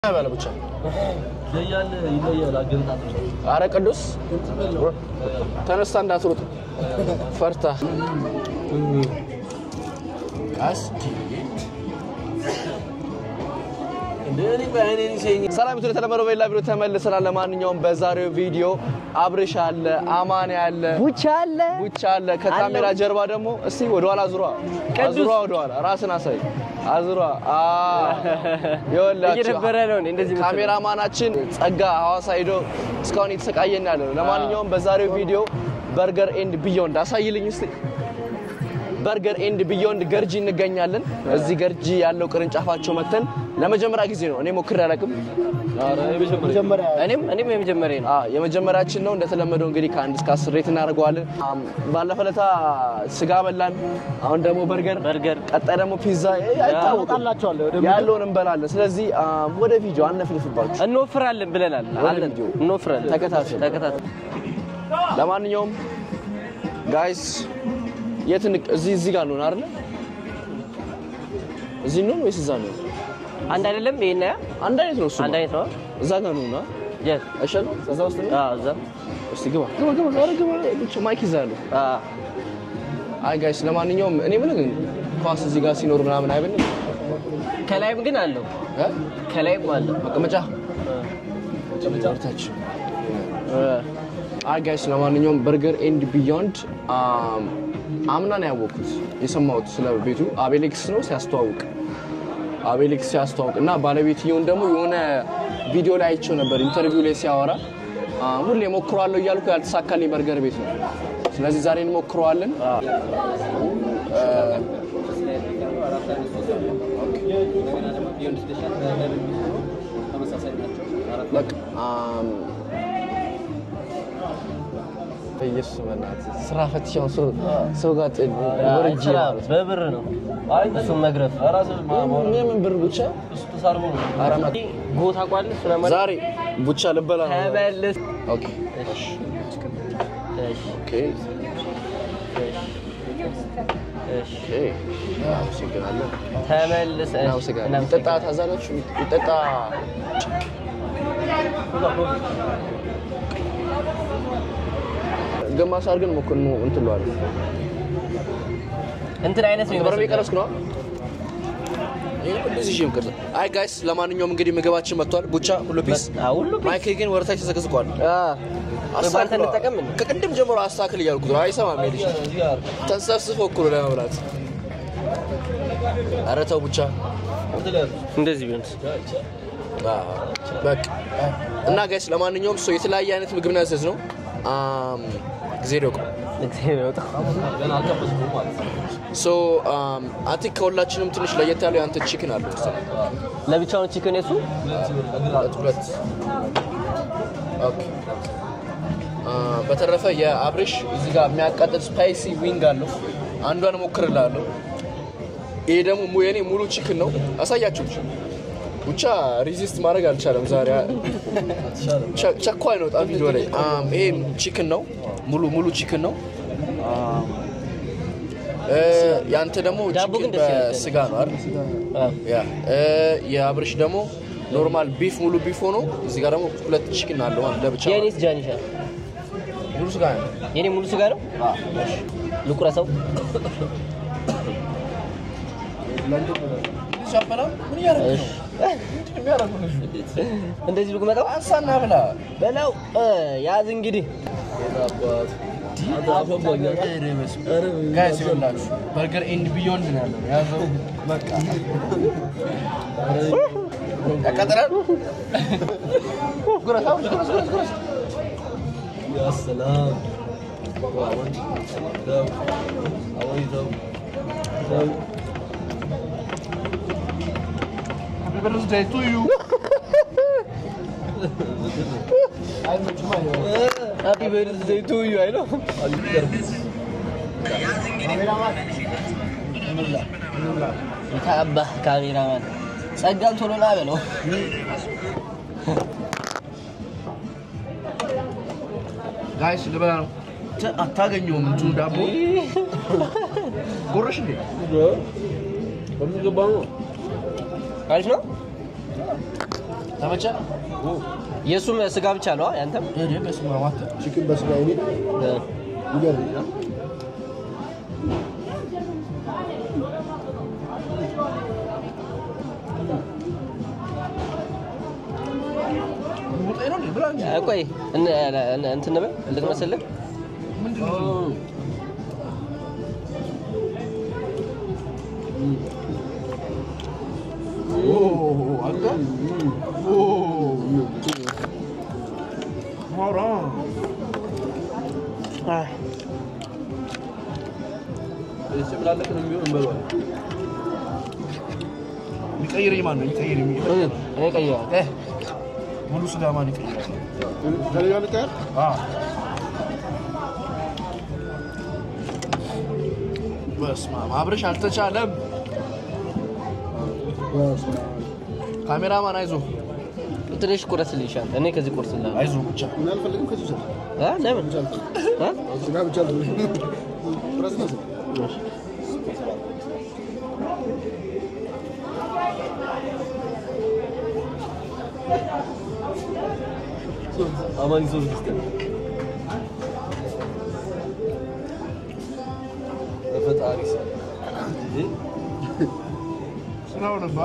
በለ ብቻ ይለያል ይለያል። አገንጣጥ አረ ቅዱስ ተነስታ እንዳትሮጥ ፈርታ ቀስ ሰላም ቱ የተለመደው በሌላ ቪዲዮ ተመልሰናል። ለማንኛውም በዛሬው ቪዲዮ አብርሽ አለ፣ አማን አለ፣ ቡቻ አለ ቡቻ አለ። ከካሜራ ጀርባ ደግሞ እስቲ ወደኋላ አዙሯ፣ አዙሯ፣ ወደኋላ ራስን አሳይ፣ አዙሯ። ይኸውላችሁ እየደበረ ነው እንዴ እንደዚህ የምትለው? ካሜራማናችን ጸጋ ሐዋሳ ሄዶ እስካሁን እየተሰቃየን ያለ ነው። ለማንኛውም በዛሬው ቪዲዮ በርገር ኤንድ ቢዮንድ አሳይልኝ እስቲ። በርገር ኤንድ ቢዮንድ ገርጂ እንገኛለን። እዚህ ገርጂ ያለው ቅርንጫፋቸው መተን ለመጀመሪያ ጊዜ ነው። እኔ ሞክሬ አላውቅም። እኔም እኔም የመጀመሪያ ነው። አዎ የመጀመሪያችን ነው። እንደተለመደው እንግዲህ ከአንድ እስከ አስር ሬት እናደርገዋለን። አም፣ ባለፈ ለታ ስጋ በላን፣ አሁን ደግሞ በርገር፣ በርገር ቀጣይ ደግሞ ፒዛ አይታወቅም ያለውን እንበላለን። ስለዚህ አም፣ ወደ ቪዲዮ አነፍንፍባችሁ። እንወፍራለን ብለናል። አለን ቪዲዮ እንወፍራለን። ተከታተሉ። ተከታተል። ለማንኛውም ጋይስ የት እንቅ እዚህ እዚህ ጋር ነው አይደል? እዚህ ነው ወይስ እዛ ነው? አንድ አይደለም ይሄና ያ አንድ አይነት ነው እሱ። አንድ አይነት ነው። እዛ ጋር ነው እና የት? አይሻልም? እዛ ውስጥ ነው። አዎ እዛ። እስቲ ግባ ግባ ግባ። ኧረ ግባ። ብቻ ማይክ ይዛሉ። አዎ አይ ጋይስ ለማንኛውም እኔ ምን ግን ኳስ እዚህ ጋር ሲኖር ምናምን አይበልም ከላይም ግን አለው። እ ከላይም አለው። መቀመጫ መቀመጫታችን አይ ጋይስ ለማንኛውም በርገር ኤንድ ቢዮንድ አምና ነው ያወቅኩት የሰማሁት ስለ ቤቱ አቤሌክስ ነው ሲያስተዋውቅ አቤሌክስ ሲያስተዋውቅ እና ባለቤትየውን ደግሞ የሆነ ቪዲዮ ላይ አይቼው ነበር ኢንተርቪው ላይ ሲያወራ አ፣ ሁሌ ሞክረዋለሁ እያልኩ ያልተሳካልኝ በርገር ቤት ነው ስለዚህ ዛሬ እንሞክረዋለን በቃ አም፣ በኢየሱስ በእናትህ ስራ ፈትሻውን ሰው ሰው ጋር ጥል ወርጄ ስራ ማለት ነው። በብር ነው። እሱን መግረፍ የምን ብር ብቻ ኧረ መ- ጎታ ቋል ስለማለት ዛሬ ቡቻ ልበላ ነው። ተመልስ። ኦኬ እሺ እሺ ኦኬ እሺ ኦኬ አመሰግናለሁ። ተመልስ። እሺ እናመሰግናለን። ይጠጣ ታዛላችሁ? ይጠጣ ግማሽ አድርገን ሞክር ነው እንትን ለዋለን እንትን አይነት ነው በርሜ የሚመስለው። ቀረስኩ ነው እንደዚህ ይዤ ምቅርጽ አይ ጋይስ ለማንኛውም እንግዲህ ምግባችን መጥቷል ቡቻ ሁሉ ፒስ አዎ፣ ሁሉ ፒስ። ማይክ ግን ወደታች ተዘቅዝቋል በአንተ እንጠቀም እንዴ? ከቅድም ጀምሮ አስተካክል እያልኩት ነው አይሰማም ልጅ ተንሰፍስፎ እኩል ለመብላት ኧረ ተው ቡቻ እንደዚህ ቢሆን በቃ እና ጋይስ ለማንኛውም ሰው የተለያየ አይነት ምግብ ነው ያዘዝነው አም፣ ጊዜ ደቆ እግዚአብሔር ያውጣው። ሶ አይ ቲንክ ከሁላችንም ትንሽ ለየት ያለው የአንተ ቺክን አለው መሰለኝ ለብቻውን ቺክን የሱ ሁለት ሁለት ኦኬ አ፣ በተረፈ የአብሬሽ እዚህ ጋር የሚያቃጥል ስፓይሲ ዊንግ አለው አንዷን እሞክርልሃለሁ ይሄ ደግሞ mu- የኔ ሙሉ ቺክን ነው አሳያችሁ ብቻ ሪዚስት ማድረግ አልቻለም ዛሬ ቸ- ቸኳይ ነው በጣም ቪዲዮ ላይ አም፣ ይሄ ቺክን ነው ሙሉ ሙሉ ቺክን ነው አም፣ እ፣ ያንተ ደግሞ ዳቦ ግን ቺክን ደስ ይላል። በስጋ ነው አይደል ያ እ፣ የአብርሽ ደግሞ ኖርማል ቢፍ ሙሉ ቢፍ ሆኖ እዚህ ጋር ደግሞ ሁለት ቺክን አለው ማለት ለብቻ የኔስ ጃኒሻ ሙሉ ስጋ ነው። የኔ ሙሉ ስጋ ነው። ልቁረሰው። ሻፈላ ምን እያደረግህ ነው? ምንድን ነው የሚያደርገው ልጁ? እንደዚህ ልቁመጠው። አንሳና ብላ በለው እ፣ ያዝ እንግዲህ ጋይስ ይኸውላችሁ በርገር ኤንድ ቢዮንድ ነው ያለው ያዘው በቃ ያቃጥላል ጉረስ አብርሽ ጉረስ ጉረስ ጉረስ Happy birthday to you. ሃፒ በርዝዴይ ቱ ዩ አይ ነው የታባህ ካሜራማን ጸጋን ቶሎ ና በለው። ጋይስ ልበላ ነው። ተ- አታገኘውም እንትኑ ዳቦ ጎረሽ እንዴ? አሪፍ ነው። ተመቸ? የእሱም ስጋ ብቻ ነው ያንተም እኔ በስመ አብ አንተ ቺክን በስጋ የሚል ይገርም ሙጤ ነው እንዴ? ብላ እንጂ። ቆይ እን- እን- እንትን በል ልቅመስልህ ምንድን ነው? ኦ አንተ ኦ ማራ ስላለቅ ነው የሚሆን እንበለዋለን። ይቀይረኝ ማን ነው? ይቀይረኝ እኔ ቀይረዋል እ ሙሉ ስጋ ማን ይቀይራል? ከሌላ ልቀር አዎ በስመ አብ አብርሽ አልተቻለም። ካሜራማን አይዞ ትንሽ ቁረስልኝ ይሻል እኔ ከዚህ ቁርስልህ አይዞ ብቻ ምን አልፈልግም ከዚህ ሰ እ ለምን እ? ስጋ ብቻ ራስ ነው አማን ይዞ ዝግስተ በፈጣሪ ስም እንዴ ስራው ነባ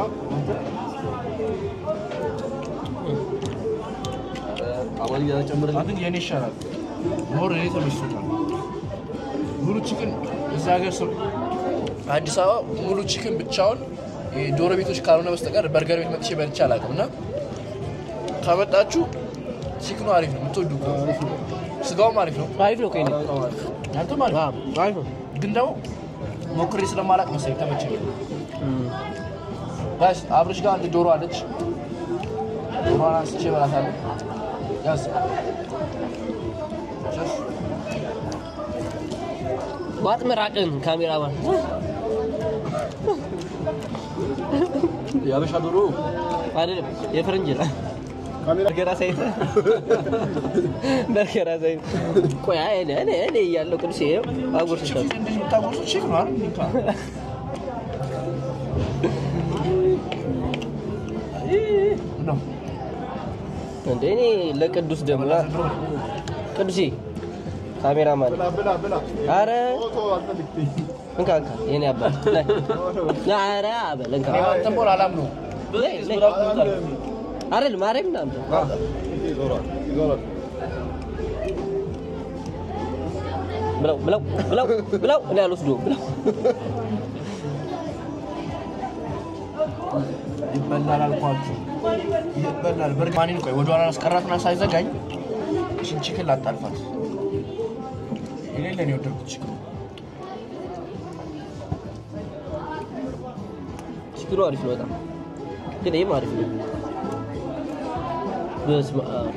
አማን እያጨምርልህ አንተ የኔ ይሻላል። ሞር እኔ ተመችቶኛል። ሙሉ ቺክን እዛ ሀገር ሰው አዲስ አበባ ሙሉ ቺክን ብቻውን ዶሮ ቤቶች ካልሆነ በስተቀር በርገር ቤት መጥቼ በልቼ አላውቅም። እና ከመጣችሁ ቺክኑ አሪፍ ነው የምትወዱ ከሆነ ስጋውም አሪፍ ነው። አሪፍ ነው ከእኔ አንተም አሪፍ አዎ፣ አሪፍ ነው ግን ደግሞ ሞክሬ ስለማላቅ መሰለኝ ተመቸኝ። ጋሽ አብርሽ ጋር አንድ ዶሮ አለች። ዶሮዋን አንስቼ እበላታለሁ። ያዝ ሸፍ ዋጥ ምራቅን ካሜራማን የአበሻ ዶሮ አይደለም የፈረንጅ ነው ካሜራ በርገር አሳይተህ በርገር አሳይተህ ቆይ አይ እኔ እኔ እኔ እያለሁ ቅዱስ ይኸው አጉርስሻለሁ እንደዚህ የምታጎርሱት ቺክ ነው አይደል? እንካ ነው እንደ እኔ ለቅዱስ ደግሞ ቅዱሴ ካሜራማን ብላ ብላ ብላ አረ ፎቶ አልፈልግም እንካ እንካ የኔ አባት ላይ አረ አበል እንካ እኔ አንተም ቦል አላምነውም። ላይ ላይ አይደል ማርያም ምናምን ይዞራል ይዞራል ብለው ብለው ብለው ብለው እኔ አልወስደውም ብለው ይበላል አልኳችሁ፣ ይበላል። በርግማኒን ቆይ ወደ ኋላ አስቀራትና ሳይዘጋኝ እሺን ቺክን ላጣልፋት። የሌለ ነው የወደድኩት ቺክን። ችግሩ አሪፍ ነው በጣም ግን ይህም አሪፍ ነው በስመ አብ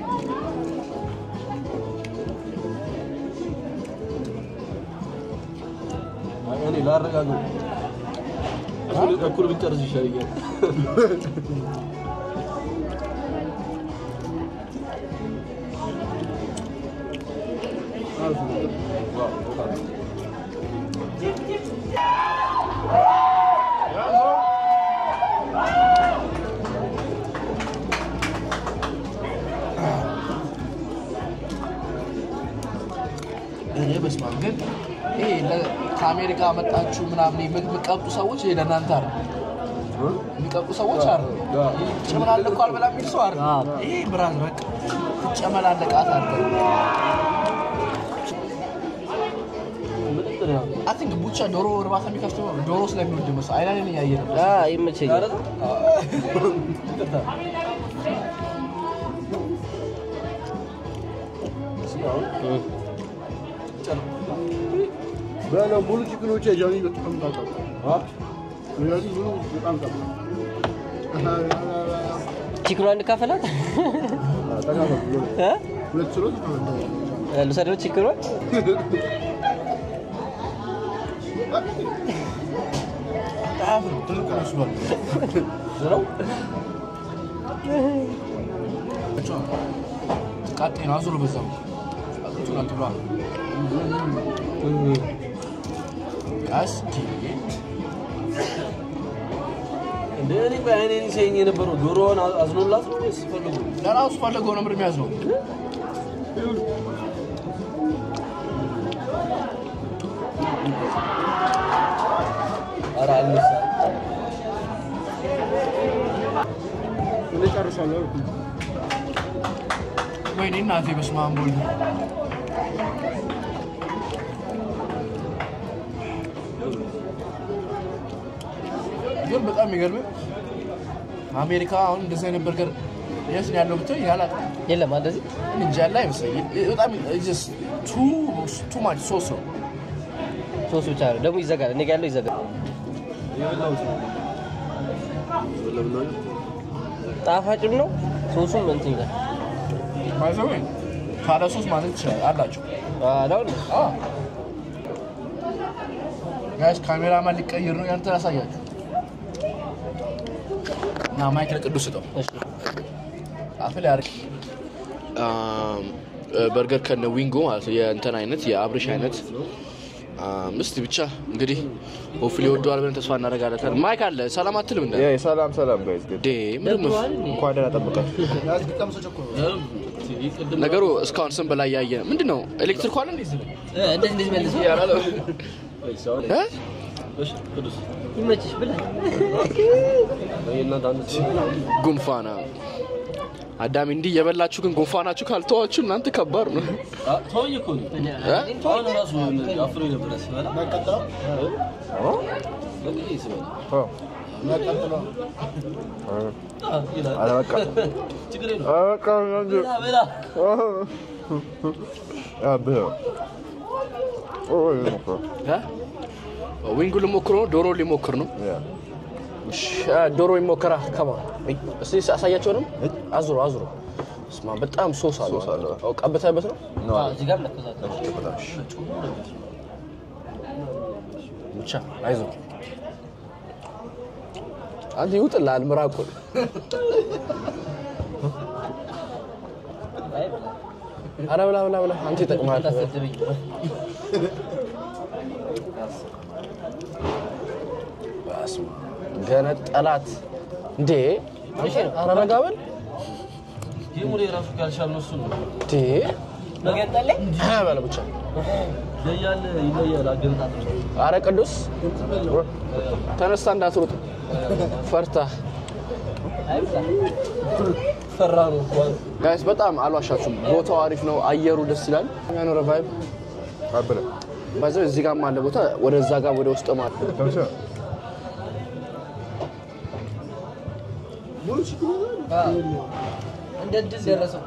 እኔ ላረጋግጥ እኩል እኩል ብንጨርስ ይሻለኛል። እኔ በስመ አብ ግን ይሄ ለ- ከአሜሪካ መጣችሁ ምናምን የምትቀጡ ሰዎች ይሄ ለእናንተ አለ የሚቀጡ ሰዎች አሉ። ጨመላለቁ አልበላ የሚል ሰው አለ። ይሄ ብራዝ በቃ ትጨመላለቃት አለ። ምጥጥር ያው አይ ቲንክ ቡቻ ዶሮ እርባታ የሚከፍተው ዶሮ ስለሚወድ መሰለኝ። አይናን እያየ ነው። አ ይመቸኛል በለው ሙሉ ቺክኖች ጃኒ በጣም ታውቃ ጃኒ ሙሉ በጣም ታውቃ ቺክኗ እንካፈላት እ? ሁለት ችሎ ተቀመጠ ልውሰደው ቺክኗ ጣፍ ነው ትልቅ መስሏል። ዝራው ቃጤ ነው አዙሮ በዛው ቃጤቱን አትብሏ። ቀስ እንደ እኔ ቆይ እኔ ሲያየኝ የነበረው ዶሮዋን አ- አዝኖላት ነው ወይስ ፈልጎ? ለራሱ ፈለገው ነው ምር የሚያዝ ነው ኧረ አልነሳ እኔ ጨርሻለሁ። ወይኔ እናቴ በስመ አብ ወልድ ግን በጣም የሚገርምህ አሜሪካ አሁን እንደዚህ አይነት በርገር የት ነው ያለው ብትል ያላቅ የለም እንደዚህ እንጃ ያለ አይመስለኝም። በጣም ቱ ቱ ማች ሶስ ነው። ሶስት ብቻ ነው ደግሞ ይዘጋል። እኔ ጋ ያለው ይዘጋል። የበላሁት ነው። የበላሁት ነው። ጣፋጭም ነው ሶሱም እንትን ይላል። ማዘወ ካለ ሶስ ማለት ይችላል አላቸው። አላው ጋይስ ካሜራማን ሊቀይር ነው። ያንተ ያሳያችሁ እና ማይክ ለቅዱስ ስጠው። እሺ አፍል ያርግ በርገር ከነ ዊንጎ ማለት ነው። የእንትን አይነት የአብርሽ አይነት አም፣ እስቲ ብቻ እንግዲህ ሆፍሊ ወደዋል ብለን ተስፋ እናደርጋለን። ማይክ አለ ሰላም አትልም እንደ ሰላም ሰላም ጋይዝ ዴ ምንድን ነው እንኳን ደህና ጠበቃችሁ። ቅድም ነገሩ? እስካሁን ስም በላይ ያየ ምንድን ነው? ኤሌክትሪክ አለ እንዴ? እዚህ ላይ? እንደዚህ እንደዚህ መልሶ እ? እሺ፣ ቅዱስ ይመችሽ ብላ የእናንተ አንድ ሰው ጉንፋና አዳሚ እንዲህ የበላችሁ ግን ጉንፋናችሁ ካልተዋችሁ እናንተ ከባድ ነው። አ፣ ተወኝ እኮ ነው። እ? አሁን ራሱ አፍሮኝ ነበረ ስበላ በጊዜ ስበላ ይላል። ኧረ በቃ ችግር የለውም። ኧረ በቃ እንጂ። ብላ ብላ አ፣ ብላ። ኦ፣ ይሄ ነው እኮ። እ? ዊንጉ ልሞክር ነው። ዶሮ ሊሞክር ነው። ያ። እሺ፣ አ፣ ዶሮ ይሞከራ ከማ እስቲ አሳያቸውንም። አዙሮ አዙሮ ስማ፣ በጣም ሶስ አለ። ሶስ አለው። አዎ፣ ቀብተህበት ነው ነው አለ። እዚህ ጋር ለከዛት በጣም እሺ። ብቻ አይዞህ አንተ ይውጥልሃል ምራቁን። ኧረ ብላ ብላ ብላ አንተ ይጠቅምሃል። ታሰድብኝ በስመ አብ። ገነጠላት እንዴ! እሺ ነው ኧረ ረጋ በል ጌሙ ላይ ራሱ ካልቻልነው እሱ ነው። እንዴ! መገንጠል እ በለ ብቻ ይለያል ይለያል። አገነጣጠል ኧረ ቅዱስ ተነስታ እንዳትሮጥ ፈርታ ፈራ ነው እንኳን ጋይስ በጣም አልዋሻችሁም። ቦታው አሪፍ ነው። አየሩ ደስ ይላል። ያኖረ ቫይብ አ፣ ብላ። ባይዘው እዚህ ጋር አለ ቦታ ወደዛ ጋር ወደ ውስጥ ማለት ተመቸ? እንደ ድል ደረሰው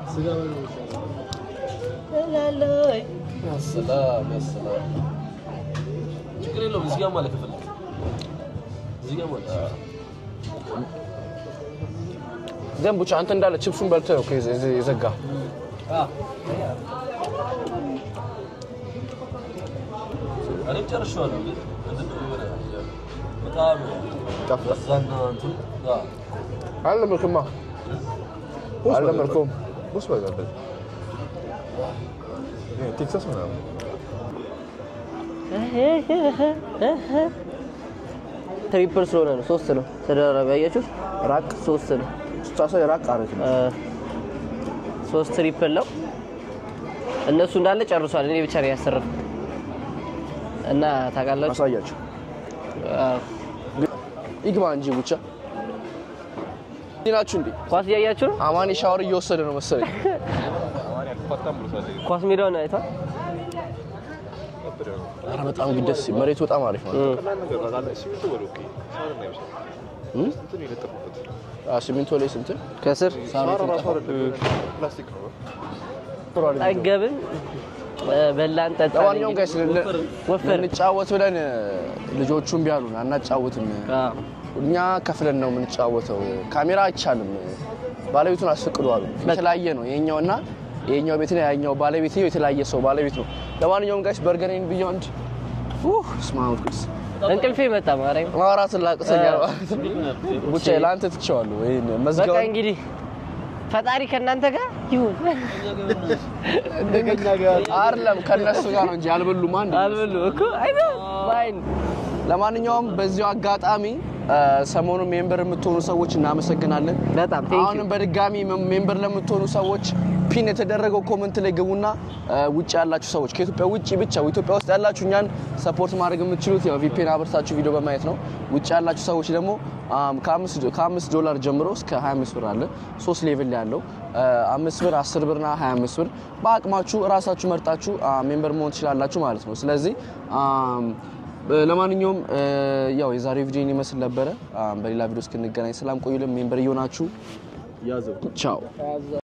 ሰላም ያሰላም። ችግር የለውም። እዚህ ጋር ማለት ከፈለክ እዚህ ጋር ማለት ግን ብቻ አንተ እንዳለ ችፕሱን በልተህ ነው ከዚ- እዚ- የዘጋ እኔም ጨርሼዋለሁ። ግን ምንድን ነው የሆነ በጣም ይጣፍጣል። በዛና እንትን አዎ። አልለመድክማ አልለመድኩም። ቦስ በቃ በል። ይሄ ቴክሳስ ምናምን ትሪፕል ስለሆነ ነው። ሶስት ነው ተደራራቢ። አያችሁት? ራቅ ሶስት ነው። ስታሳይ ራቅ አሪፍ ነው። እ፣ ሶስት ትሪፕል ነው። እነሱ እንዳለ ጨርሷል። እኔ ብቻ ነው ያሰረፍኩት እና ታውቃላችሁ አሳያቸው አዎ። ይግባ እንጂ ብቻ እዚህ ናችሁ እንዴ? ኳስ እያያችሁ ነው። አማኒ ሻወር እየወሰደ ነው መሰለኝ። ኳስ ሜዳውን አይቷል። ኧረ በጣም ግን ደስ ይል- መሬቱ በጣም አሪፍ ነው። እም? አዎ፣ ሲሚንቶ ላይ ስንት ከስር ጠገብን፣ እ፣ በላን፣ ጠጣን። ለማንኛውም ጋይስ ወፈር ልንጫወት ብለን ልጆቹ እምቢ አሉን። አናጫውትም አዎ። እኛ ከፍለን ነው የምንጫወተው። ካሜራ አይቻልም፣ ባለቤቱን አስፈቅዱ አሉ። የተለያየ ነው የኛውና የኛው ቤትና ያኛው ባለቤት የተለያየ ሰው ባለቤት ነው። ለማንኛውም ጋይስ በርገሬን ቢዮንድ ስማውስ እንቅልፌ መጣ ማርያም። ማውራት ላቅተኛል ብቻ ለአንተ ትቼዋለሁ። ይሄን በቃ መዝጋውን እንግዲህ ፈጣሪ ከእናንተ ጋር ይሁን። አይደለም ከነሱ ጋር ነው እንጂ አልበሉም። አንድ አልበሉ እኮ አይነ ማይን ለማንኛውም በዚሁ አጋጣሚ አ፣ ሰሞኑን ሜምበር የምትሆኑ ሰዎች እናመሰግናለን። በጣም ቴንክ ዩ አሁንም በድጋሚ መ- ሜምበር ለምትሆኑ ሰዎች ፒን የተደረገው ኮመንት ላይ ግቡና አ፣ ውጭ ያላችሁ ሰዎች ከኢትዮጵያ ውጭ ብቻ ኢትዮጵያ ውስጥ ያላችሁ እኛን ሰፖርት ማድረግ የምትችሉት ያው ቪፒን አበርታችሁ ቪዲዮ በማየት ነው። ውጭ ያላችሁ ሰዎች ደግሞ አም፣ ከአምስት ዶ- ከአምስት ዶላር ጀምሮ እስከ 25 ብር አለ። ሶስት ሌቭል ላይ ያለው አ፣ አምስት ብር፣ 10 ብርና 25 ብር በአቅማችሁ እራሳችሁ መርጣችሁ አ፣ ሜምበር መሆን ትችላላችሁ ማለት ነው። ስለዚህ አም፣ ለማንኛውም አ፣ ያው የዛሬው ቪዲዮ ይመስል ነበረ። አም፣ በሌላ ቪዲዮ እስክንገናኝ ሰላም ቆዩልን። ሜምበር እየሆናችሁ ያዘው ቻው።